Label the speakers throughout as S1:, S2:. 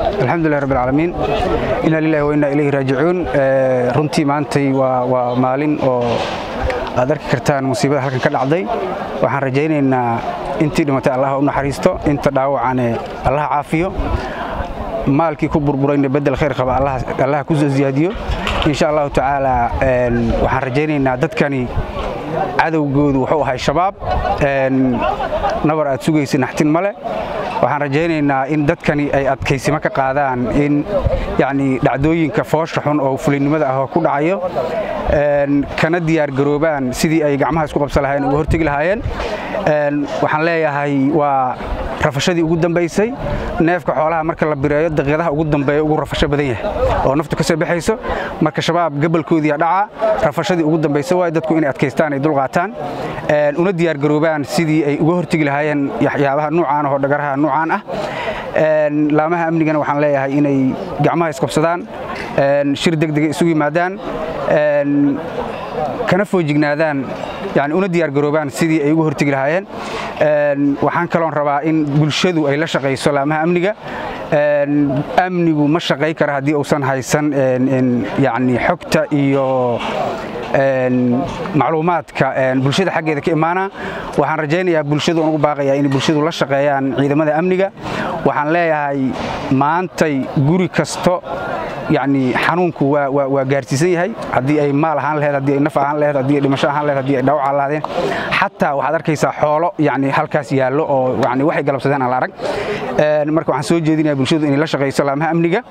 S1: alxamdulilah rabbi alcaalamiin inaa lilahi wa innaa ilayhi raajicuun runtii maantay waa maalin oo aad arki kartaan musiibada halkan ka dhacday waxaan rajaynaynaa intii dhimatay allah u naxariisto inta dhaawacane allah caafiyo maalkii ku burburayna bedel khayr qaba allah ku soo ziyaadiyo insha allahu tacaala waxaan rajaynaynaa dadkani cadowgoodu wuxuu ahay shabaab nabar aad sugaysa naxtin male waxaan rajaynaynaa in dadkani ay adkaysimo ka qaadaan in yani dhacdooyinka foosha xun oo fulinnimada ah oo ku dhacayo kana diyaargaroobaan sidii ay gacmaha isku qabsan lahayen uga hortegi lahaayeen waxaan leeyahay waa rafashadii ugu dambaysay neefka xoolaha marka la bireeyo daqiiqadaha ugu dambeeya ugu rafasho badan yahay oo naftu ka soo baxayso marka shabaab gabalkoodiiya dhaca rafashadii ugu dambaysa waay dadku inay adkaystaan ay dulqaataan una diyaargaroobaan sidii ay uga hortegi lahaayeen waxyaabaha nuucaan ahoo dhagaraha nuucaan ah laamaha amnigana waxaan leeyahay inay gacmaha isqabsadaan shir degdega isugu yimaadaan kana foojignaadaan yani una diyaargaroobaan sidii ay uga hortegi lahaayeen waxaan kaloon rabaa in bulshadu ay la shaqayso laamaha amniga amnigu ma shaqay kara haddii uusan haysan yani xogta iyo macluumaadka bulshada xaggeeda ka imaana waxaan rajaynayaa bulshadu ugu baaqayaa inay bulshadu la shaqeeyaan ciidamada amniga waxaan leeyahay maantay guri kasto yani xanuunku waa gaarsiisan yahay haddii ay maal ahaan laheed haddii ay naf ahaan laheed haddii ay dhimasho ahaan laheed haddii ay dhaawac lahaadeen xataa waxaad arkaysaa xoolo yani halkaas yaallo oo yani waxay galabsadeen aan la arag marka waxaan soo jeedinaya bulshadu inay la shaqayso laamaha amniga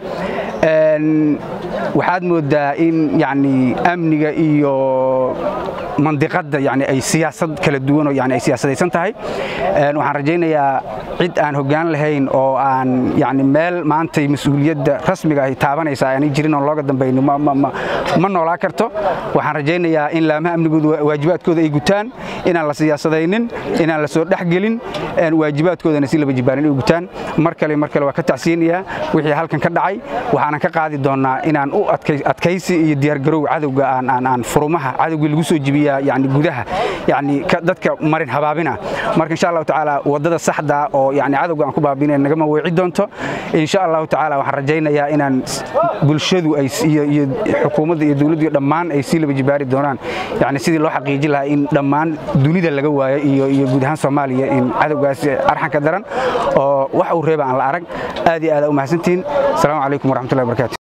S1: waxaad moodaa in yani amniga iyo mandiqadda yani ay siyaasad kala duwanoo yani ay siyaasadaysan tahay waxaan rajaynayaa cid aan hoggaan lahayn oo aan yani meel maantay mas-uuliyadda rasmiga ay taabanaysa aanay jirin oon looga dambaynin ma noolaa karto waxaan rajaynayaa in laamaha amnigooda waajibaadkooda ay gutaan inaan la siyaasadaynin inaan la soo dhexgelin waajibaadkoodana si laba jibaarin ay gutaan mar kale mar kale waa ka tacsiinayaa wixii halkan ka dhacay waxaanan ka qaadi doonnaa inaan u adkaysi iyo diyaargarow cadowga aan furumaha cadowgii lagu soo jibiyaa yani gudaha yani dadka marin habaabina marka insha allahu tacaala waddada saxda oo yani cadowga aan ku baabina nagama weeci doonto insha allahu tacaala waxaan rajaynayaa inaan bulshadu iyo xukuumadda iyo dowladdu iyo dhammaan ay sii laba jibaari doonaan yani sidii loo xaqiijin lahaa in dhammaan dunida laga waayo iyo guud ahaan soomaaliya in cadowgaas arxanka daran oo wax uu reeba aan la arag aad iyo aada u mahadsantihiin asalaamu calaykum waraxmatullahi barakatu